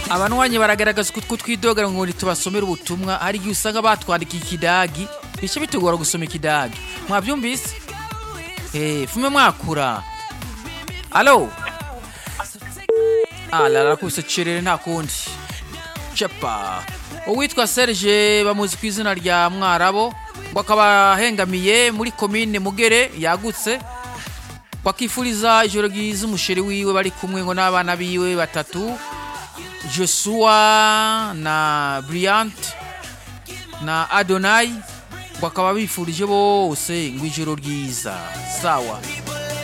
abanwanyi baragaragaza ko twidogera ngo ntitubasomere ubutumwa hari igihe usanga batwandikiye ikidagi bice bitugora gusoma ikidagi mwabyumvise Eh, fume mwakura alo alala kuse cerere nta kundi cepa uwitwa serge bamuzi ku izina rya mwarabo ngo akaba ahengamiye muri komine mugere yagutse bakifuriza ijoro ryiza umusheri wiwe bari kumwe ngo n'abana biwe batatu josua na brilliant na adonai ngo akaba bifurije bose ngo ijoro ryiza sawa